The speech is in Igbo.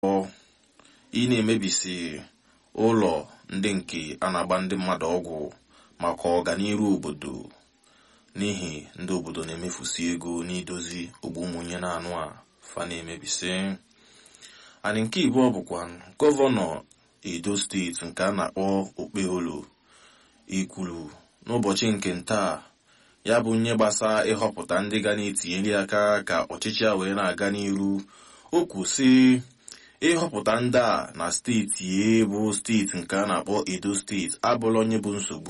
ị na-emebisi ụlọ ndị nke a na-agba ndị mmadụ ọgwụ maka ọganiru obodo n'ihi ndị obodo na-emefusi ego n'idozi ogbu ụmụnye na anụ a fa na-emebisi anyị nke ibụọ bụkwa gọvanọ edo steeti nke a na-akpọ okpeholo ikwuru n'ụbọchị nke ntaa ya bụ nye gbasa ịhọpụta ndị ga na-etinyere aka ka ọchịchị a wee na-aga n'iru o kwụsị ịhọpụta ndị a na steeti bụ steeti nke a na-akpọ edo steeti abụla onye bụ nsogbu